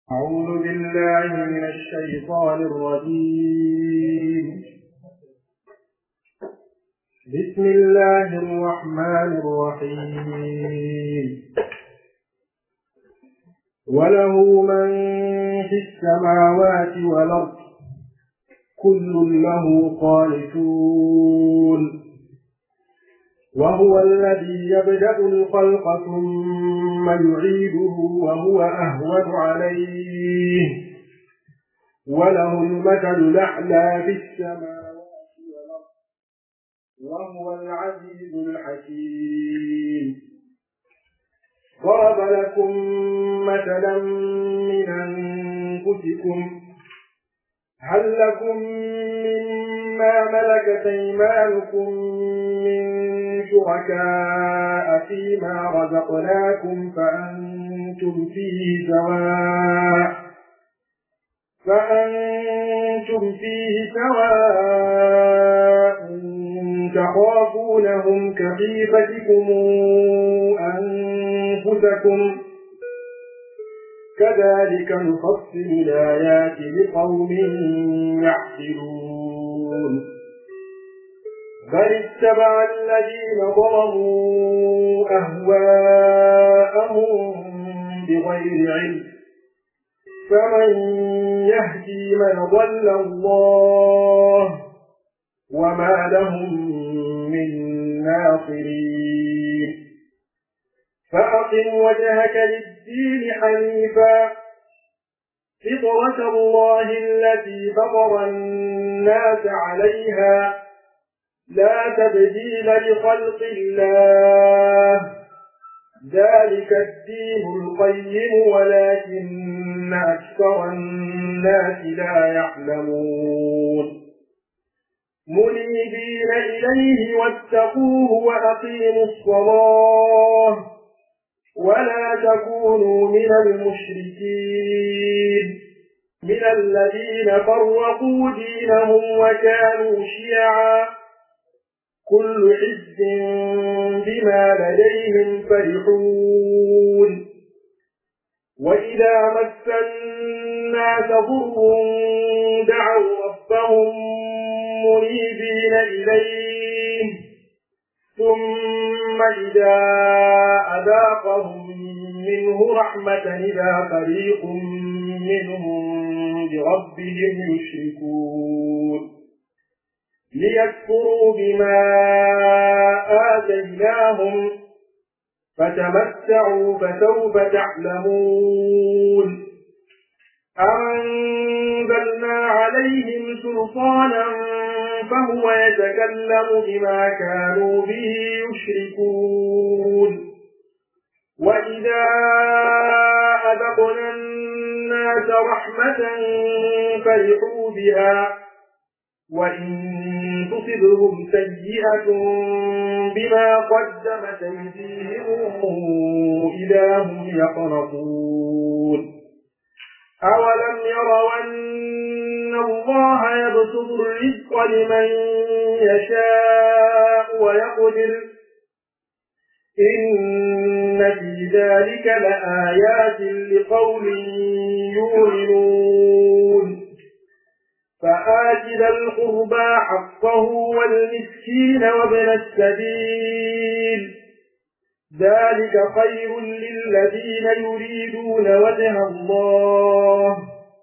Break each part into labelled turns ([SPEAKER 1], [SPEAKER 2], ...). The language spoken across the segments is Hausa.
[SPEAKER 1] أعوذ بالله من الشيطان الرجيم بسم الله الرحمن الرحيم وله من في السماوات والأرض كل له قانتون وهو الذي يبدأ الخلق ثم يعيده وهو أهون عليه وله المثل الأعلى في السماوات والأرض وهو العزيز الحكيم ضرب لكم مثلا من أنفسكم هل لكم مما ملكت أيمانكم من شركاء فيما رزقناكم فأنتم فيه سواء فأنتم فيه سواء تخافونهم كخيفتكم أنفسكم كذلك نفصل الآيات لقوم يعقلون بل اتبع الذين ظلموا أهواءهم بغير علم فمن يهدي من ضل الله وما لهم من ناصرين فأقم وجهك للدين حنيفا فطرة الله التي فطر الناس عليها لا تبديل لخلق الله ذلك الدين القيم ولكن أكثر الناس لا يعلمون منيبين إليه واتقوه وأقيموا الصلاة ولا تكونوا من المشركين من الذين فرقوا دينهم وكانوا شيعا كل حزب بما لديهم فرحون وإذا مس الناس ضر دعوا ربهم منيبين إليه ثم إذا أذاقهم منه رحمة إذا فريق منهم بربهم يشركون ليكفروا بما آتيناهم فتمتعوا فسوف تعلمون أنزلنا عليهم سلطانا فهو يتكلم بما كانوا به يشركون وإذا أذقنا الناس رحمة فرحوا بها وإن تصبهم سيئة بما قدمت أيديهم إذا هم يقنطون أولم يروا أن الله يبسط الرزق لمن يشاء ويقدر إن في ذلك لآيات لقوم يؤمنون فآت ذا القربى حقه والمسكين وابن السبيل ذلك خير للذين يريدون وجه الله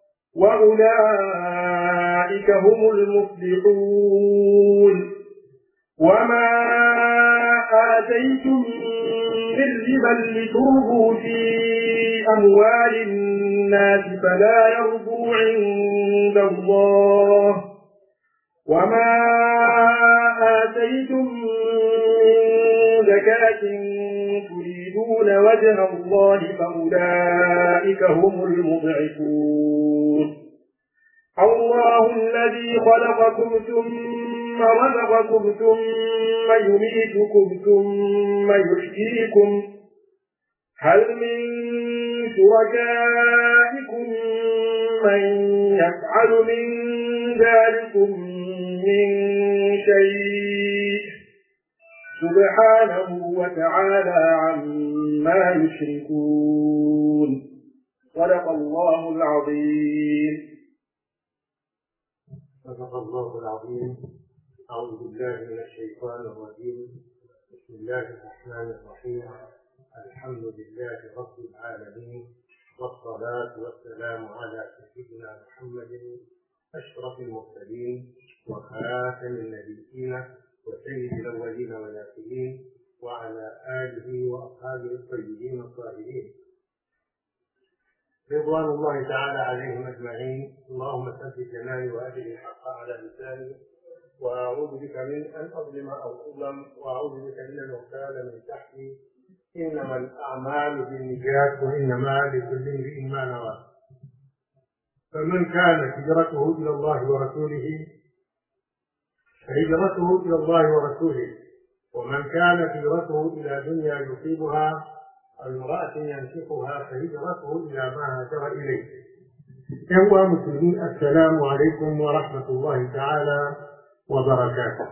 [SPEAKER 1] وأولئك هم المفلحون وما آتيتم من ربا لتربوا في أموال الناس فلا يربو عند الله وما آتيتم من زكاة تريدون وجه الله فأولئك هم المضعفون الله الذي خلقكم ثم رزقكم ثم يميتكم ثم يحييكم هل من شركائكم من يفعل من ذلكم من شيء سبحانه وتعالى عما يشركون صدق الله العظيم
[SPEAKER 2] صدق الله العظيم أعوذ بالله من الشيطان الرجيم بسم الله الرحمن الرحيم الحمد لله رب العالمين والصلاة والسلام على سيدنا محمد أشرف المرسلين وخاتم النبيين وسيد الأولين والآخرين وعلى آله وأصحابه الطيبين الطاهرين رضوان الله تعالى عليهم أجمعين اللهم ثبت جناني وأجل الحق على لساني وأعوذ بك من أن أظلم أو أظلم وأعوذ بك من أن أغتال من تحتي إنما الأعمال بالنجاة وإنما لكل امرئ ما نوى فمن كانت هجرته إلى الله ورسوله فهجرته إلى الله ورسوله ومن كانت هجرته إلى دنيا يصيبها أو امرأة ينكحها فهجرته إلى ما هاجر إليه. إخوة مسلمين السلام عليكم ورحمة الله تعالى وبركاته.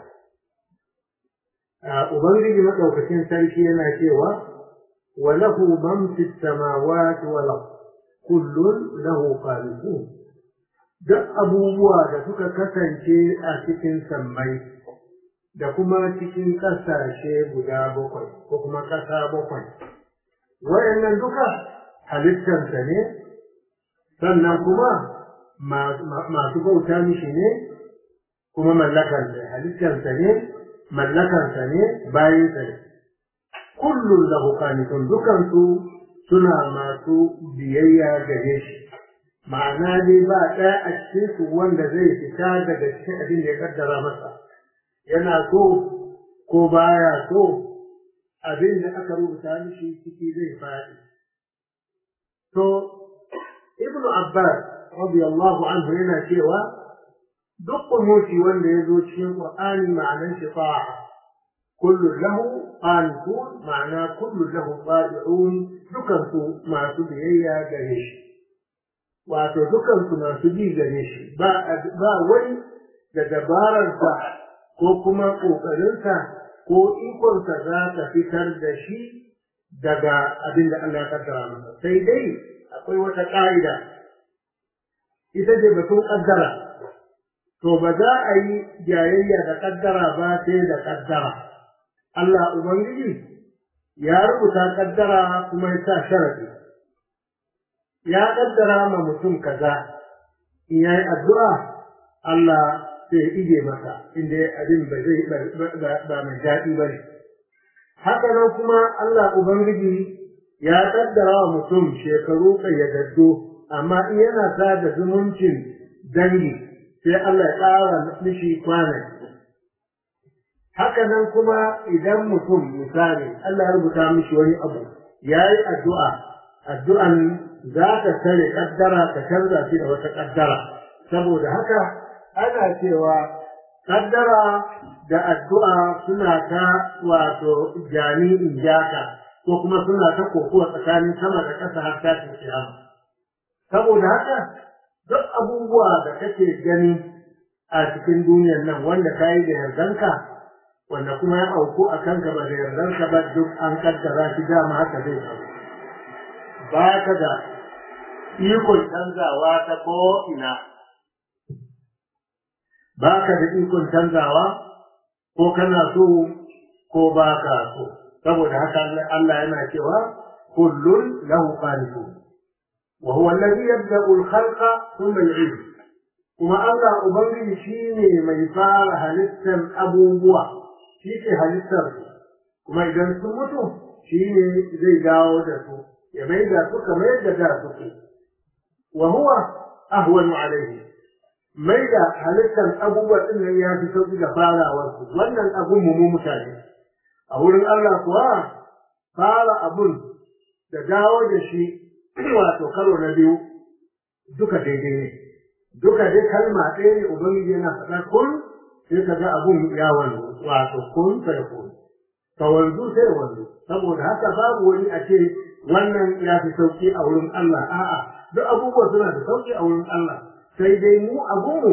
[SPEAKER 2] Ubangiji maɗaukacin sarki yana cewa wa lahu man fi samawati wal kullun lahu qanitun duk abubuwa da suka kasance a cikin sammai da kuma cikin ƙasashe guda bakwai ko kuma ƙasa bakwai wayannan duka halittarsa ne sannan kuma masu bauta mishi ne kuma mallakarsa halittarsa ne mallakarsa ne bayansa ne kullum lahu qanitun dukansu suna masu biyayya gare shi ma'ana dai ba ɗaya a cikin su wanda zai fita daga cikin abin da ya kaddara masa yana so ko baya so abin da aka rubuta mishi ciki zai faɗi to ibnu abbas radiyallahu anhu yana cewa duk kunuti wanda ya zo cikin qur'ani ma'anar shi ta'a kullu lahu qanitun ma'ana kullu lahu tabi'un dukan su masu biyayya gare shi wato dukan su masu bi gare shi ba ba wani da dabararsa ko kuma ƙoƙarinsa ko ikonsa za ta fitar da shi daga abin da Allah ya kaddara masa sai dai akwai wata ƙa'ida ita ce batun ƙaddara to ba za a yi jayayya da ƙaddara ba sai da ƙaddara Allah Ubangiji ya rubuta ƙaddara kuma ya sa sharaɗi ya ƙaddara ma mutum kaza in ya yi addu'a Allah sai ya ije masa inda abin ba zai ba mai daɗi ba ne. Haka nan kuma Allah Ubangiji ya ƙaddara wa mutum shekaru ƙayyadaddu amma in yana sa da zumuncin dangi sai Allah ya ƙara mishi kwanaki. Haka nan kuma idan mutum misali Allah ya rubuta mishi wani abu ya yi addu'a, addu'an za ta tare ƙaddara ta canza shi da wata ƙaddara. Saboda haka ana cewa kaddara da addu'a suna ta wato jani in jaka ko kuma suna ta kokuwa tsakanin sama da ƙasa har tashin kiyama saboda haka duk abubuwa da kake gani a cikin duniyar nan wanda ka yi da yardanka wanda kuma ya auku a kanka ba da yardanka ba duk an kaddara shi dama haka zai faru ba ka da ikon canzawa ta ko ina ba ka da ikon canzawa ko kana so ko ba ka so saboda haka Allah yana cewa kullun lahu qanitun wa huwa alladhi yabda'u al-khalqa thumma yu'id kuma Allah ubangiji shine mai fara halittar abubuwa shi ke halittar su kuma idan sun mutu shine zai dawo da su ya maida su kamar yadda da suke wa huwa ahwanu alayhi mai da halittar abubuwa ɗin nan ya fi sauƙi da farawarsu wannan abun mu mutane a wurin Allah kuwa fara abun da dawo da shi wato karo na biyu duka daidai ne duka dai kalma ɗaya ne ubangiji yana faɗa kun sai ka ga abun ya wanzu wato kun sai kun ka wanzu sai wanzu saboda haka babu wani a ce wannan ya fi sauƙi a wurin Allah a'a duk abubuwa suna da sauƙi a wurin Allah sai dai mu abunmu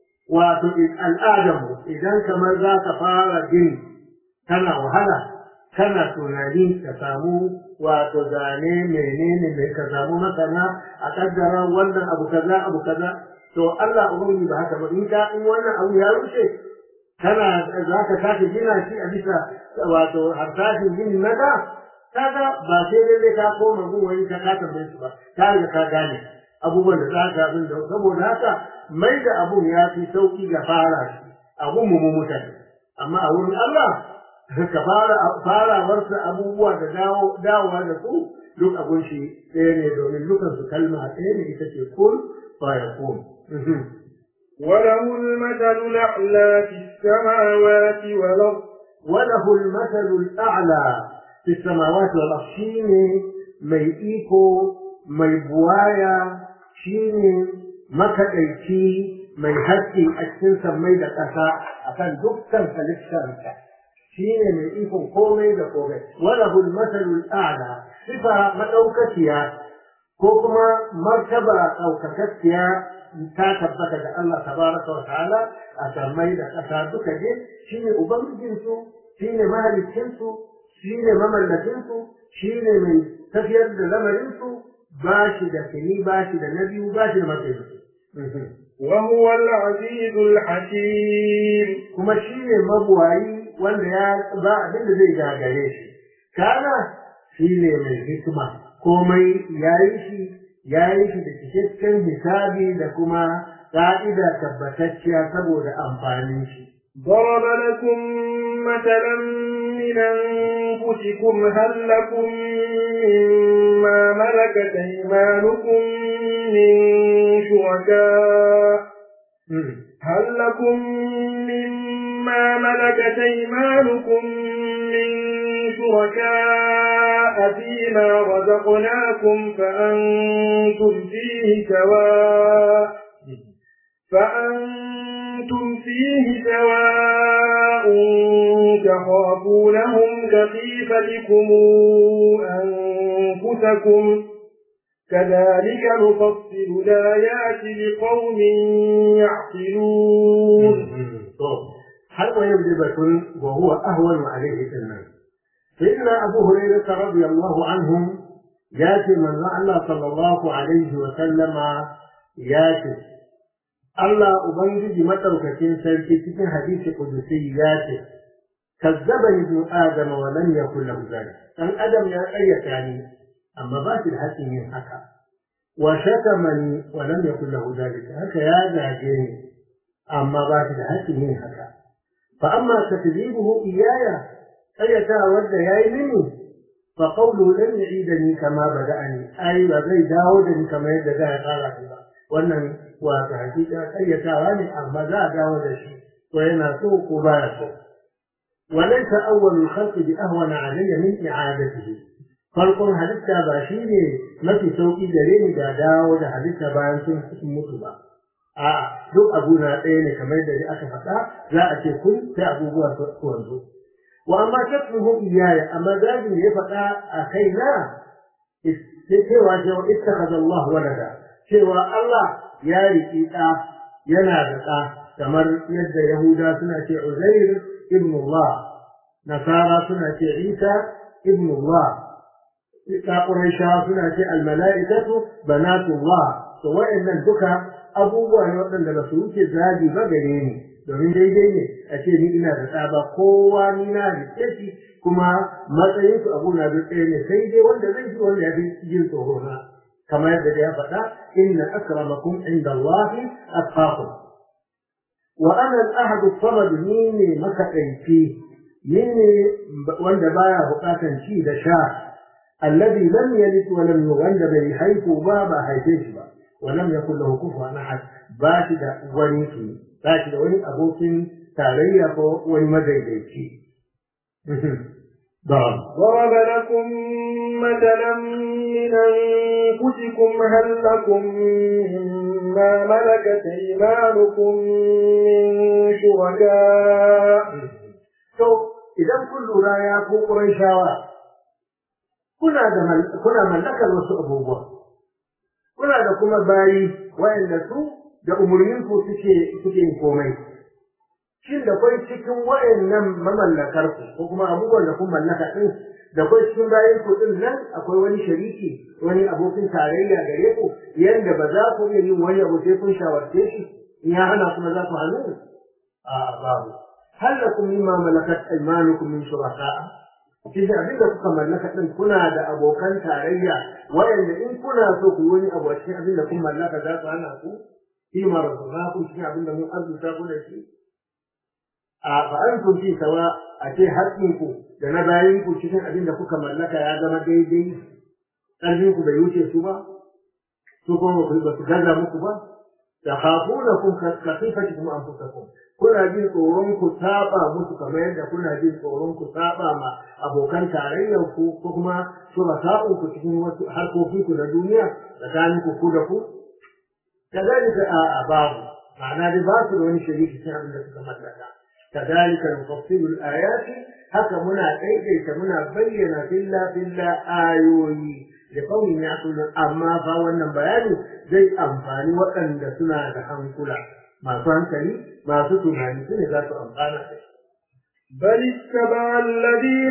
[SPEAKER 2] wato al'adarmu idan kamar za ka fara gini tana wahala kana tunani ka samu wato zane menene mai ka samu masana a kaddara wannan abu kaza abu kaza to Allah ubangiji ba haka ba in ka in wannan abu ya rushe kana za ka sake gina shi a bisa wato harsashin gini na da kaga ba sai dai ka koma gun wani ka ka tambaye su ba ka riga ka gane abubuwan da za ka abin da saboda haka mai da abun ya fi sauki ga fara shi abun mu mu mutane amma a wurin Allah ka fara farawarsa abubuwa da dawo dawowa da su duk abun shi ɗaya ne domin dukan su kalma ɗaya ne ita ce kun fa yakun
[SPEAKER 1] وله المثل الأعلى في السماوات والأرض
[SPEAKER 2] وله المثل الأعلى في السماوات والأرض شيني ميئيكو ميبوايا شيني مكأيكي mai haƙƙi a cikin sammai da ƙasa a kan dukkan halittarsa shi ne mai ikon komai da komai wala hul masalul a'la sifa madaukakiya ko kuma martaba ɗaukakakkiya ta tabbata da Allah tabaraka wa ta'ala a sammai da ƙasa duka je shi ne ubangijinsu shi ne mahalicinsu shi ne mamallakinsu shi ne mai tafiyar da lamarinsu ba shi da kini ba shi da na biyu ba shi da matsayi
[SPEAKER 1] وهو العزيز الحكيم
[SPEAKER 2] kuma shi ne mabuwayi wanda ya ba abin da zai gagare shi kana shi ne mai hikima komai ya yi shi ya yi shi da cikakken hisabi da kuma ƙa'ida tabbatacciya saboda amfanin shi
[SPEAKER 1] ضرب لكم مثلا من أنفسكم هل لكم مما ملكت أيمانكم من شركاء هل لكم مما ملكت أيمانكم من شركاء فيما رزقناكم فأنتم فيه سواء فأنتم فيه سواء تخافونهم كخيفتكم أنفسكم كذلك نفصل الآيات لقوم يعقلون
[SPEAKER 2] har wa yau batun wa huwa ahwanu alaihi sannan sayyidina abu hurairah radiyallahu anhum ya ce manzo Allah sallallahu alaihi wa sallama ya ce Allah ubangiji madaukakin sarki cikin hadisi kudusi ya ce kazzaba ibnu adama wa lam yakul lahu zalik dan adam ya ƙaryata ni amma ba shi da haƙƙin yin haka wa shatamani wa lam yakul lahu zalik haka ya zage ni amma ba shi da haƙƙin yin haka fa amma takzibuhu iyaya ƙaryata wanda yayi mini fa qawlu lam yu'idani kama bada'ani ai ba zai dawo da ni kamar yadda za ya fara ba wannan wato hakika ƙaryatawa ne amma za a dawo da shi ko yana so ko baya so وليس أول الخلق بأهون علي من إعادته farkon halitta ba shi ne mafi sauƙi gare ni da dawo da halitta bayan sun mutu ba a duk abu na ɗaya ne kamar da aka faɗa za a ce kun sai abubuwa su wanzu wa amma shakkuhu iyaya amma zagin da ya faɗa a kaina cewa cewa ittakhadha Allah walada cewa Allah ya riƙi ɗa yana da ɗa kamar yadda Yahuda suna ce Uzair ibn Allah Nasara suna ce Isa ibn Allah Quraisha suna ce al-mala'ikatu banatullah to wayannan duka abubuwa ne waɗanda ba su wuce zagi ba gare ni domin daidai ne a ce ni ina da ɗa ba kowa ni na rike shi kuma matsayin su abu na duk ɗaya ne sai dai wanda zai ji wanda ya fi jin tsoro na kamar yadda ya faɗa inna akramakum inda Allah atqakum wa ana al-ahad as-samad ni ne makaɗaici ni ne wanda baya buƙatan ci da sha الذي لم يلد ولم يولد بني حيث بابا حيث با ولم يكن له كفوا احد باشد ونيكي باشد وني ابوكين تاريا ko wani madaidaici ضرب
[SPEAKER 1] ضرب لكم مثلا من أنفسكم هل لكم مما ملكت أيمانكم من شركاء
[SPEAKER 2] to idan kun lura ya ko Qurayshawa kuna da kuna mallakar wasu abubuwa kuna da kuma bayi wayanda su da umurnin ku suke suke yin komai shin da kwai cikin wayannan mamallakar ku ko kuma abubuwan da kun mallaka din da kwai cikin bayan ku din nan akwai wani shariki wani abokin tarayya gare ku yanda ba za ku iya yin wani abu sai kun shawarce shi in ya hana kuma za ku hannu a babu hal lakum mimma malakat aymanukum min shuraka'a cikin abin da kuka mallaka din kuna da abokan tarayya wayanda in kuna so ku yi wani abu a cikin abin da kun mallaka za su hana ku fi marzaqakum cikin abin da mun arzuta ku da shi a fa antum fi sawa a ce haƙƙin ku da na bayin ku cikin abin da kuka mallaka ya zama daidai ƙarfin ku bai wuce su ba su kuma ba su gaza muku ba da khafunakum ka khifatikum anfusakum kuna jin tsoron ku saba musu kamar yadda kuna jin tsoron ku saba ma abokan tarayyar ku ko kuma shuraka'un ku cikin wasu harkokin ku na duniya tsakanin ku ku da ku kazalika a babu ma'ana dai ba su da wani shiriki cikin abin da suka mallaka kazalika nufassilu al-ayati haka muna daidaita muna bayyana filla filla ayoyi da kaunin ya amma fa wannan bayani zai amfani waɗanda suna da hankula masu hankali masu tunani su ne za su amfana da shi.
[SPEAKER 1] بل اتبع الذين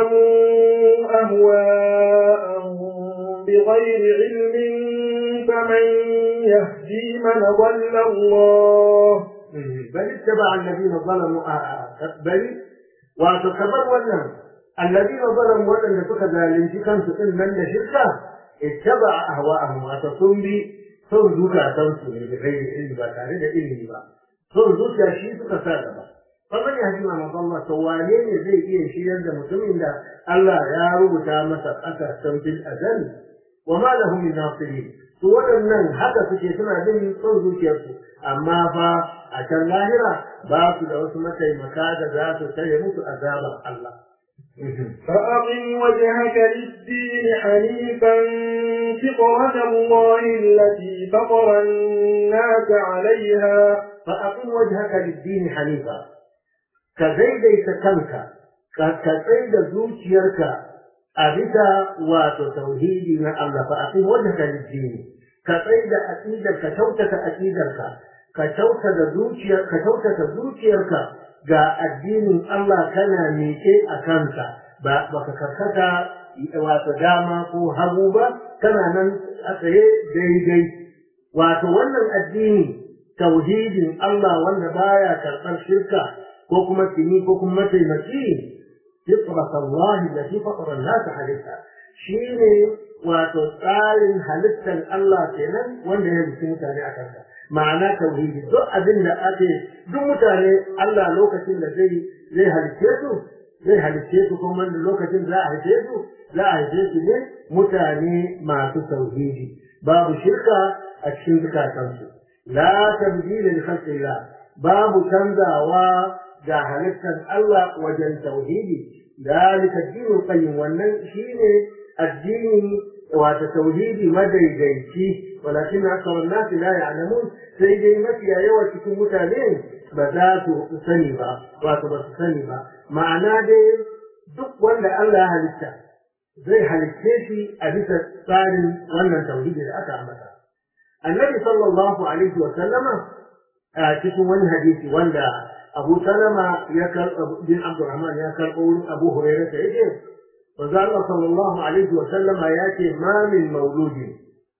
[SPEAKER 1] ظلموا أهواءهم بغير علم فمن يهدي من ضل الله
[SPEAKER 2] بل اتبع الذين ظلموا بل وتكبر ولم الذين ظلموا ولم يتخذ الانتقام تقل من شركة اتبع أهواءهم وتصنبي son zukatansu ne da gairi ilimi ba tare da ilimi ba son zuciya shi suka sa gaba kamar ya ji ma Allah to wane ne zai iya shiryar da mutumin da Allah ya rubuta masa ƙasa fil azal wa ma lahum min nasirin su waɗannan haka suke suna bin son zuciyarsu amma fa a can lahira ba su da wasu mataimaka da za su tare musu azabar Allah
[SPEAKER 1] فأقم وجهك للدين حنيفا فطرة الله التي فطر الناس عليها
[SPEAKER 2] فأقم وجهك للدين حنيفا كزيديت كنك كزيد زوجيرك أبتا وتوحيدي من الله فأقم وجهك للدين كزيد أكيدك كتوتك أكيدك كتوتك زوجيرك كتوتك زوجيرك ga addinin Allah kana miƙe a kansa ba baka karkata wato dama ko hagu ba kana nan a tsaye daidai wato wannan addini tauhidin Allah wanda baya karɓar shirka ko kuma tini ko kuma mataimaki fitrat Allah da fi fatara nas halitta shine wato tsarin halittar Allah kenan wanda ya rubuta mutane a kansa ma'ana tauhidi duk abin da ake duk mutane Allah lokacin da zai zai halice su zai halice su kuma lokacin za a halice su za a halice su ne mutane masu tauhidi babu shirka a cikin zukatansu la tabdila li khalqillah babu canzawa ga halittar Allah wajen tauhidi dalika dinul qayyim wannan shine addini wata tauhidi madaidaici walakin akthar an-nas la ya'lamun sai dai mafiya yawa cikin mutane ba za su sani ba wato ba su sani ba ma'ana dai duk wanda Allah ya halitta zai halicce shi a bisa tsarin wannan tauhidi da aka ambata annabi sallallahu alaihi wa sallama a cikin wani hadisi wanda Abu Salama ya karɓo bin Abdurrahman ya karɓo wurin Abu Hurairah ta yake manzo Allah sallallahu alaihi wa sallama ya ce ma min mauludin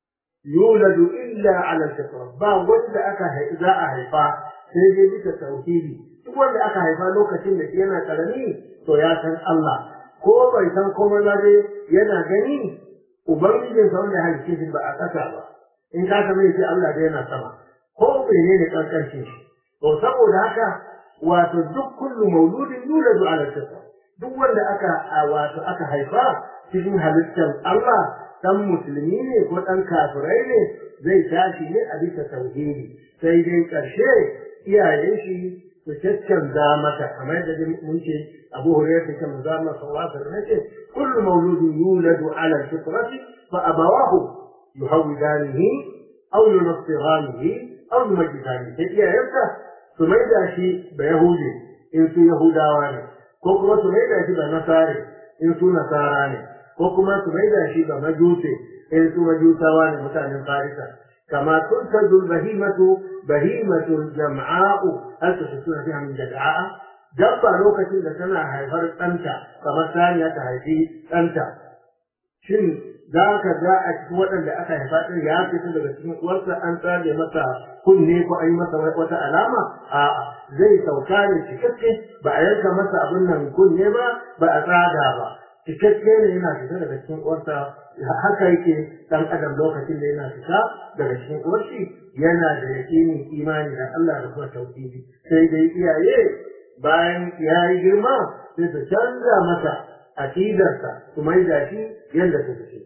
[SPEAKER 2] yuladu illa ala al-fitra ba wanda aka za a haifa sai dai bisa tauhidi duk wanda aka haifa lokacin da yana karami to ya san Allah ko bai san komai ba dai yana gani ubangijin sa wanda halice shi ba a ƙasa ba in ka san sai Allah dai yana sama ko bai ne kankancin shi to saboda haka wato duk kullu mauludin yuladu ala al-fitra duk wanda aka wato aka haifa cikin halittar Allah dan musulmi ne ko dan kafirai ne zai tashi ne a bisa tauhidi sai dai karshe iyayen shi su caccanza mata kamar da mun ce Abu Hurairah ta manzo Allah sallallahu alaihi wasallam ce kullu mawludin yuladu ala al-fitrati fa abawahu yuhawidanihi aw yunassiranihi aw yumajjidanihi sai iyayensa su maida shi ba yahudi in su yahudawa ne ko kuma su maida shi ba nasare in su nasara ne ko kuma su maida shi ba majuse in su majusawa ne mutanen farisa kama tuntazul bahimatu bahimatun jam'a'u hal tuhsuna fiha min jad'a'a dabba lokacin da tana haifar ɗanta kamar saniya ta haifi ɗanta shin za ka ga a cikin waɗanda aka haifa ɗin ya fito daga cikin uwarsa an tsage masa kunne ko an yi masa wata alama a'a zai sauka ne cikakke ba a yanka masa abin nan kunne ba ba a tsaga ba cikakke ne yana fita daga cikin uwarsa haka yake dan adam lokacin da yana fita daga cikin uwarshi yana da yaƙinin imani da Allah da kuma tauhidi sai dai iyaye bayan ya yi girma sai su canza masa aƙidarsa su maida shi yadda su ce.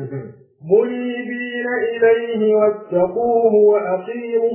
[SPEAKER 1] منيبين إليه واتقوه وأقيموا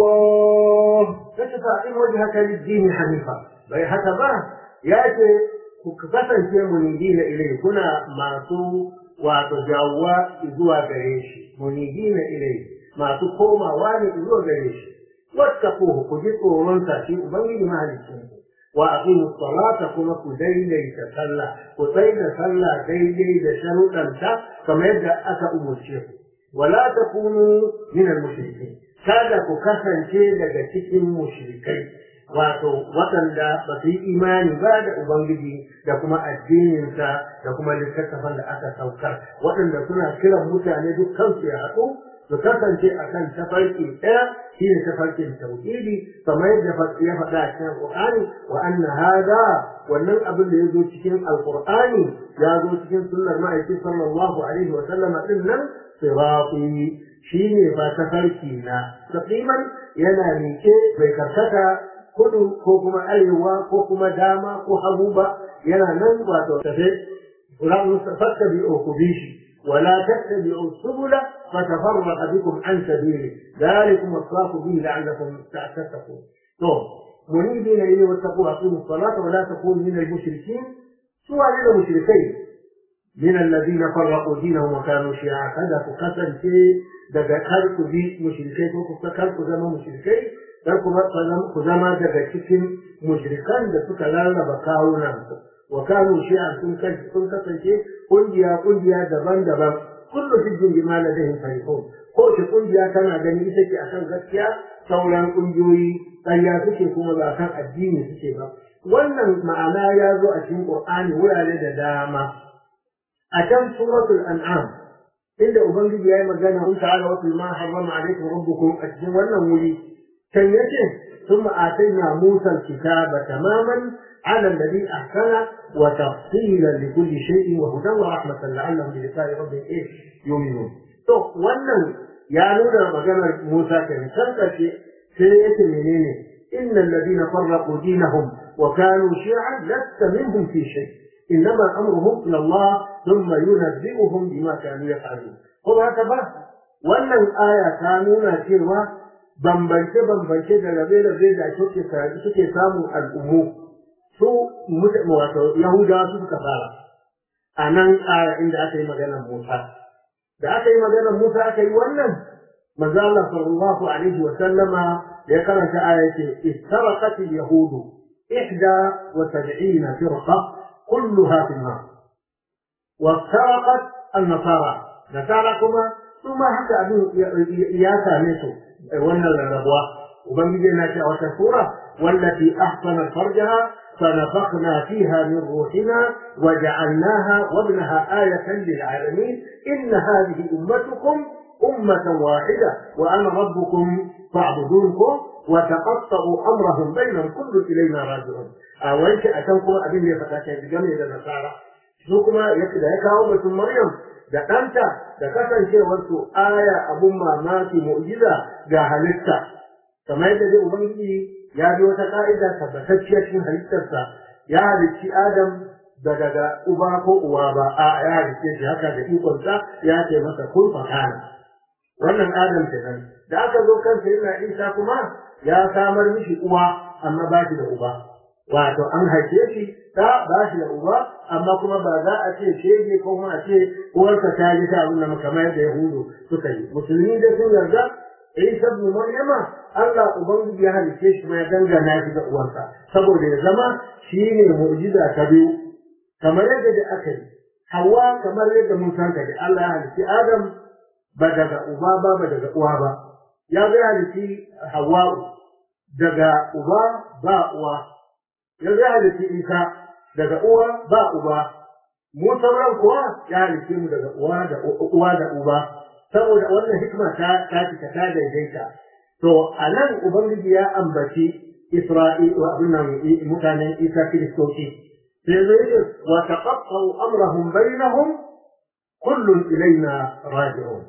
[SPEAKER 1] الصلاة
[SPEAKER 2] فتفاعل وجهك للدين حنيفا bai haka ba ya ce ku kasance munibina ilai kuna masu wato jawwa zuwa gare shi munibina ilai masu komawa ne zuwa gare shi wattaquhu ku ji tsoron sa shi ubangiji mahalicin ku wa aqimu salata kuma ku daidaita sallah ku tsaida sallah daidai da sharuɗanta kamar yadda aka umurce ku wala takunu min al-mushrikeen kada ku kasance daga cikin mushrikai wato waɗanda ba su yi imani ba da Ubangiji da kuma addininsa da kuma littattafan da aka saukar waɗanda suna kiran mutane duk kansu ya haɗu su kasance a kan tafarki ɗaya shi ne tafarkin tauhidi kamar yadda ya faɗa a cikin alƙur'ani wa anna hada wannan abin da ya zo cikin alƙur'ani ya zo cikin sunnar ma'aiki sallallahu alaihi wa sallama ɗin nan sirati shi ne ba tafarki na saqiman yana miƙe bai karkata kudu ko kuma arewa ko kuma dama ko hagu ba yana nan wato tafe ran fattabi'u ku bi shi ولا تتبعوا السبل فتفرق بكم عن سبيله ذلكم وصاكم به لعلكم تتقون طب منيبين اليه واتقوا واقيموا الصلاه ولا تكونوا من المشركين سوى من المشركين من الذين فرقوا دينهم وكانوا شيعا كذا فكسر شيء daga kar ku bi mushrikai ko kuka kar ku zama mushrikai kar ku zama daga cikin mushrikan da suka rarraba kawunan su wa kanu shi'an sun sun kasance kungiya kungiya daban-daban kullu hijjin bima ladayhim farihun ko shi kungiya tana gani ita ce akan gaskiya sauran kungiyoyi ƙarya suke kuma ba kan addini suke ba wannan ma'ana ya zo a cikin qur'ani wurare da dama a can suratul an'am inda ubangiji ya yi magana in ta'ala wa ma harrama alaikum rabbukum a cikin wannan wuri kan yace ثم آتينا موسى الكتاب تماما على الذي أحسن وتفصيلا لكل شيء وهدى ورحمة لعلهم بلقاء ربهم إيه يؤمنون. تو wannan ya nuna maganar Musa kan san kace sai yake menene innal ladina farraqu dinahum wa kanu shi'an lasta minhum fi shay innama amruhum ila Allah thumma yunabbi'uhum bima kanu yaf'alun ko haka ba wannan aya ta nuna cewa bambance-bambance da rabe-rabe da suke suke samun al'ummu su wato Yahudawa su suka fara a nan aya inda aka yi maganar Musa. Da aka yi maganar Musa aka yi wannan, manzo Allah sallallahu alaihi wa sallama ya karanta aya ce istaraqat al-yahudu ihda wa sab'ina firqa kulluha fi an-nar wa istaraqat an-nasara nasara kuma su ma haka abin ya same su wannan rarrabuwa ubangiji yana ce a wata sura wallati ahsanat farjaha فنفخنا فيها من روحنا وجعلناها وابنها آية للعالمين إن هذه أمتكم أمة واحدة وأنا ربكم فاعبدونكم وتقطعوا أمرهم بينهم كل إلينا راجعون أولك أتوكم أبين لي فتاة بجميع النصارى سوكما يكدا يكاو بسم مريم da ɗanta da kasancewarsu aya abun mamaki mu'jiza ga halitta kamar yadda dai ubangiji ya bi wata ka'ida tabbatacciyar cikin halittarsa ya halicci adam da daga uba ko uwa ba a ya halicce shi haka da ikonsa ya ce masa kun fakana wannan adam kenan da aka zo kansa yana isa kuma ya samar mishi uwa amma ba shi da uba wato an haife shi ta ba shi da uba amma kuma ba za a ce shege ko kuma a ce uwarsa ta ji ta abin da kamar yadda yahudu suka yi musulmi da sun yarda Isa ibn Maryama Allah ubangiji ya halice shi ya dangana shi ga uwarsa saboda ya zama shine mu'jiza ta biyu kamar yadda da aka yi Hawwa kamar yadda mun san da Allah ya halice Adam ba daga uba ba ba daga uwa ba ya zai halitti hawa'u daga uba ba uwa ya zai halitti isa daga uwa ba uba mu sauran kuwa ya halitte mu daga uwa da uwa da uba saboda wannan hikima ta ta ta daidaita to anan ubangiji ya ambaci Isra'il wa abinnan mutanen Isa Kiristoci sai zai ce wa taqatta'u amrahum bainahum kullun ilaina raji'un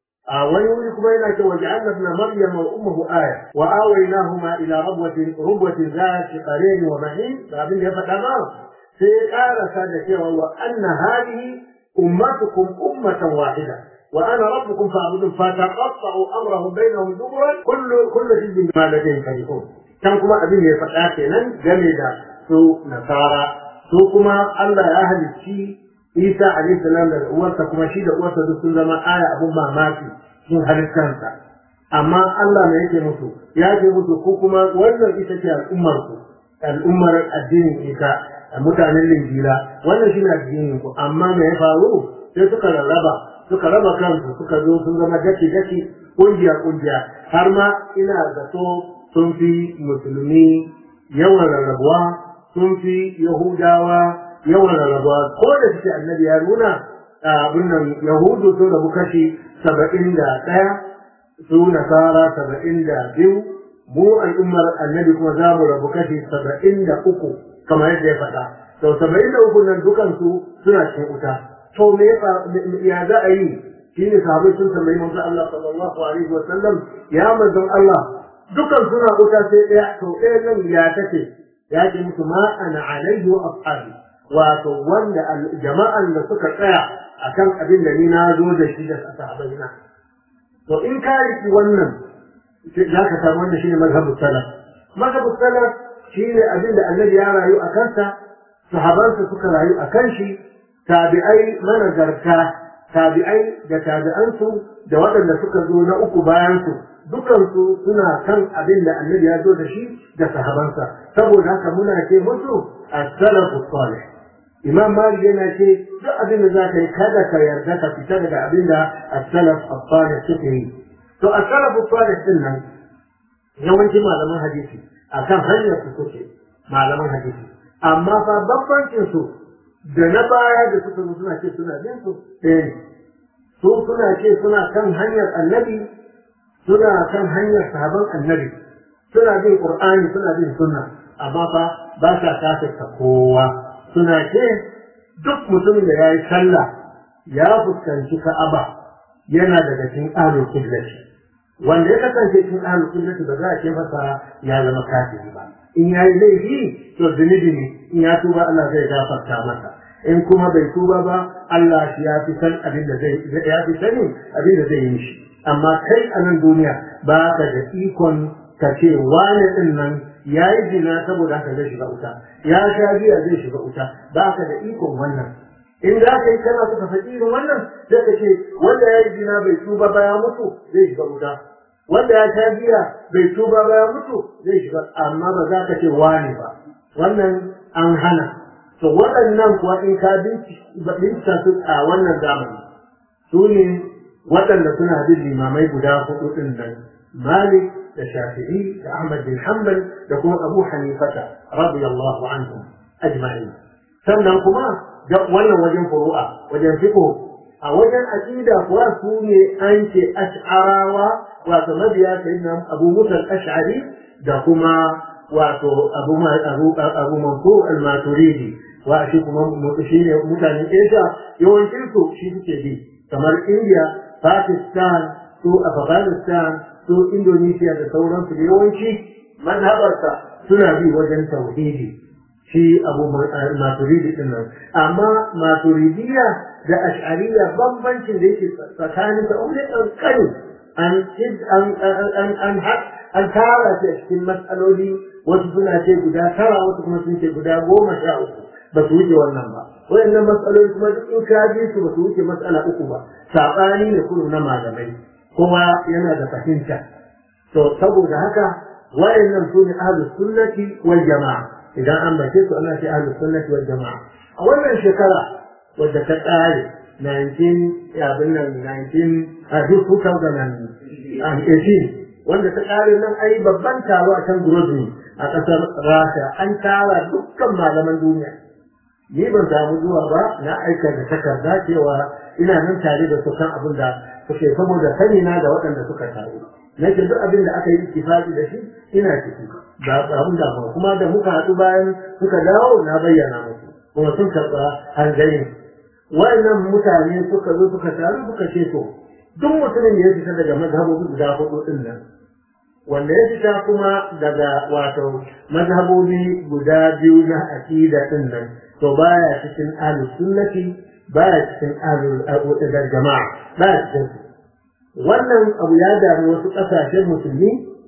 [SPEAKER 2] a wani wuri kuma yana ce wa ja'alna ibn maryama wa ummuhu aya wa awaynahuma ila rabwatin rubwatin zati qarin wa ma'in da abin da ya faɗa ba sai ya karasa da cewa wa anna hadhihi ummatukum ummatan wahida wa ana rabbukum fa'budun fataqatta'u amrahum bainahum zubran kullu kullu hizbin bima ladayhim farihun kan kuma abin da ya faɗa kenan game da su nasara su kuma Allah ya halicci Isa alaihi salam da uwarsa kuma shi da uwarsa duk sun zama aya abun mamaki sun halittansa amma Allah ne yake musu ya ce musu ko kuma wannan ita ce al'ummar ku al'ummar addinin Isa mutanen Linjila wannan shi ne addinin ku amma me ya faru sai suka rarraba suka raba kansu suka zo sun zama daki daki kungiya kungiya har ma ina zato sun fi musulmi yawan rarrabuwa sun fi yahudawa yawan rarrabuwa ko da suke annabi ya nuna abin nan yahudu sun rabu kashi saba'in da ɗaya su nasara saba'in da biyu mu al'ummar annabi kuma za mu rabu kashi saba'in da uku kamar yadda ya faɗa to saba'in da uku nan dukansu suna cikin wuta to me ya za a yi shi ne sahabai sun tambayi manzo Allah sallallahu alaihi wa sallam ya manzon Allah dukan suna wuta sai ɗaya to ɗaya nan ya take ya ce musu ma ana alaihi wa ashabi wato wanda jama'an da suka tsaya akan abin da ni na zo da shi da sahabbai na to in ka riki wannan za ka samu wannan shine mazhabu salaf mazhabu salaf shine abin da annabi ya rayu a kansa sahabansa suka rayu a kan shi tabi'ai managarta tabi'ai da tabi'ansu da waɗanda suka zo na uku bayansu dukansu suna kan abin da annabi ya zo da shi da sahabansa saboda haka muna ce musu as-salafu salih imam malik yana ce duk abin da za ka yi kada ka yarda ka fita daga abin da as-salaf as-salih suke yi to as-salafu salih din nan yawanci malaman hadisi akan hanyar su suke malaman hadisi amma fa bambancin su da na baya da suka zo suna ce suna bin su ɗaya ne su suna ce suna kan hanyar annabi suna kan hanyar sahaban annabi suna bin qur'ani suna bin sunna amma fa ba sa kafirta kowa suna ce duk mutumin da ya yi sallah ya fuskanci ka'aba yana daga cikin ahlul qiblati wanda ya kasance cikin ahlul qiblati ba za a ce masa ya zama kafiri ba in ya yi laifi to zunubi ne in ya tuba Allah zai gafarta masa in kuma bai tuba ba Allah shi ya fi san abin da zai ya fi sanin abin da zai yi shi amma kai a nan duniya ba ka da ikon ka ce wane din nan ya yi zina saboda haka zai shiga wuta ya sha biya zai shiga wuta ba ka da ikon wannan in da ka yi kana suka faɗi irin wannan sai ka ce wanda ya yi zina bai tuba ba ya mutu zai shiga wuta wanda ya sha biya bai tuba ba ya mutu zai shiga amma ba za ka ce wane ba wannan an hana to waɗannan kuwa in ka bincika su a wannan zamani su ne waɗanda suna bin limamai guda hudu ɗin nan malik da shafi'i da ahmad bin hanbal da kuma abu hanifata radiyallahu anhum ajma'in sannan kuma da wannan wajen furu'a wajen fiqh a wajen aqida kuwa su ne an ce ash'arawa wato mabiya sayyidina abu musa al-ash'ari da kuma wato abu abu abu mansur al-maturidi wa shi kuma shi ne mutanen Asia yawancin su shi suke bi kamar India Pakistan su Afghanistan su Indonesia da sauransu da yawanci mazhabarsa suna bi wajen tauhidi shi abu maturidi din nan amma maturidiya da ash'ariya bambancin da yake tsakanin ta umar kankani an an an an tara shi a cikin matsaloli wasu suna ce guda tara wasu kuma sun ce guda goma sha uku ba su wuce wannan ba wayannan matsaloli kuma duk in ka ji su ba su wuce matsala uku ba saɓani ne kullum na malamai kowa yana da fahimta to saboda haka wayannan su ne ahlus sunnati wal jama'a idan an bace su ana ce ahlus sunnati wal jama'a a wannan shekara wadda ta ƙare 19 abin nan 19 a 2018 wanda ta ƙare nan ai babban taro a kan Grozny a ƙasar Rasha an tara dukkan malaman duniya ni ban samu zuwa ba na aika da takarda cewa ina nan tare da su kan abin da suke saboda sani na da waɗanda suka taru nake duk abin da aka yi ittifaqi da shi ina ciki ba abin da kuma da muka haɗu bayan suka dawo na bayyana musu kuma sun karɓa hanzarin wa'annan mutane suka zo suka taru suka ce to duk mutumin da ya fita daga mazhabobi guda hudu din nan wanda ya fita kuma daga wato mazhabobi guda biyu na aqida din nan to baya cikin ahlus sunnati baya cikin ahlul jama'a baya cikin wannan abu ya dami wasu ƙasashen musulmi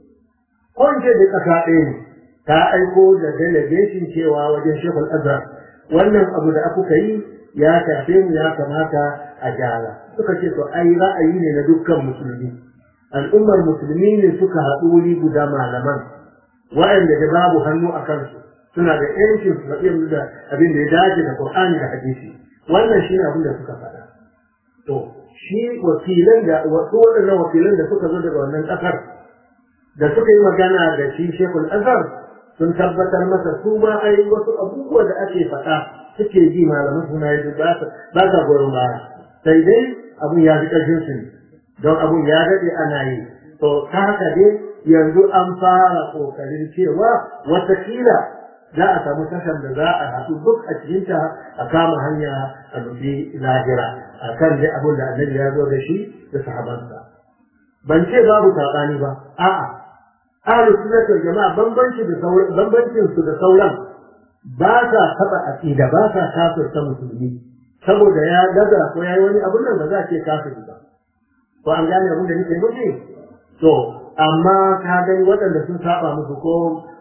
[SPEAKER 2] ko in ce da ƙasa ɗaya ne ta aiko da delegation cewa wajen shekul azhar wannan abu da aka yi ya tafe mu ya kamata a gyara suka ce to ai ra'ayi ne na dukkan musulmi al'ummar musulmi ne suka haɗu wuri guda malaman waɗanda da babu hannu a kansu suna da yancin su faɗi da abin da ya dace da Qur'ani da hadisi wannan shi ne abin da suka faɗa to shi wakilan da wasu waɗannan wakilan da suka zo daga wannan ƙasar da suka yi magana da shi Sheikhul Azhar sun tabbatar masa su ma ai wasu abubuwa da ake faɗa suke ji malaman suna yi ba sa goyon baya sai dai abun ya fi ƙarfin su don abun ya daɗe ana yi to ta haka dai yanzu an fara ƙoƙarin cewa watakila za a samu tashar da za a haɗu duk a cikinta a kama hanya a nufi lahira a kan dai abin da annabi ya zo da shi da sahabansa ban ce babu saɓani ba a'a ahlu sunnah wal jama'a bambanci da sauran bambancin su da sauran ba sa taɓa aqida ba sa kafirta musulmi saboda ya daga ko yayi wani abun nan ba za a ce kafiri ba ko an gane abin da nake nufi to amma ka gani waɗanda sun saba musu ko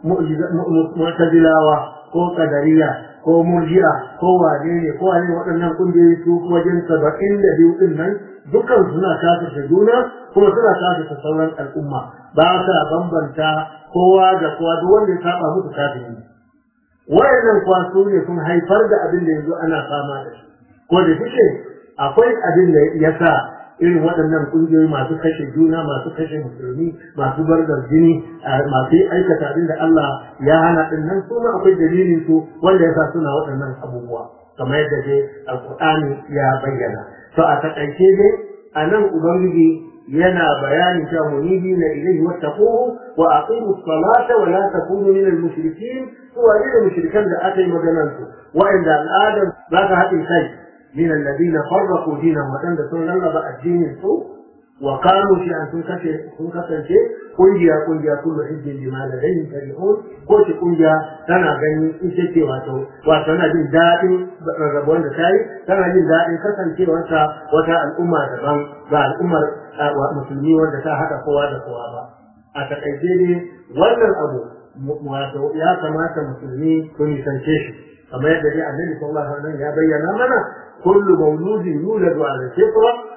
[SPEAKER 2] mu'tazilawa ko qadariya ko murji'a ko wane ne ko wane waɗannan kungiyoyi su wajen saba'in da biyu din nan dukkan suna kafirta juna kuma suna kafirta sauran al'umma ba sa bambanta kowa da kowa duk wanda ya saba musu kafiri wayannan kwaso ne sun haifar da abin da yanzu ana fama da shi ko da suke akwai abin da ya sa irin waɗannan ƙungiyoyi masu kashe juna masu kashe musulmi masu bargar jini masu aikata abin da Allah ya hana ɗin nan su ma akwai dalilin su wanda ya sa suna waɗannan abubuwa kamar yadda dai alƙur'ani ya bayyana to a taƙaice dai a nan ubangiji yana bayani cewa munibi na ilaihi wattaquhu wa aqimu salata wa la takunu min al-mushrikeen su wani da mushrikan da aka yi maganar su wa'anda al'adar za ka haɗin kai من الذين فرقوا دينهم وكان ده سنة الله بقى الدين السوء وقالوا في أن تنكسر شيء قل يا قل يا كل حزب بما لديهم فرحون قلت قل يا تنا غني إنتي واتو واتنا جين دائم رغبون دسائي تنا جين دائم كسن شيء وانتا وتا الأمة دبان قال الأمة مسلمين وانتا تا حتى قوة قوة با أتقيدي wannan abu wato ya kamata musulmi su nisance shi kamar yadda dai annabi sallallahu alaihi wasallam ya bayyana mana كل مولود يولد على الفطرة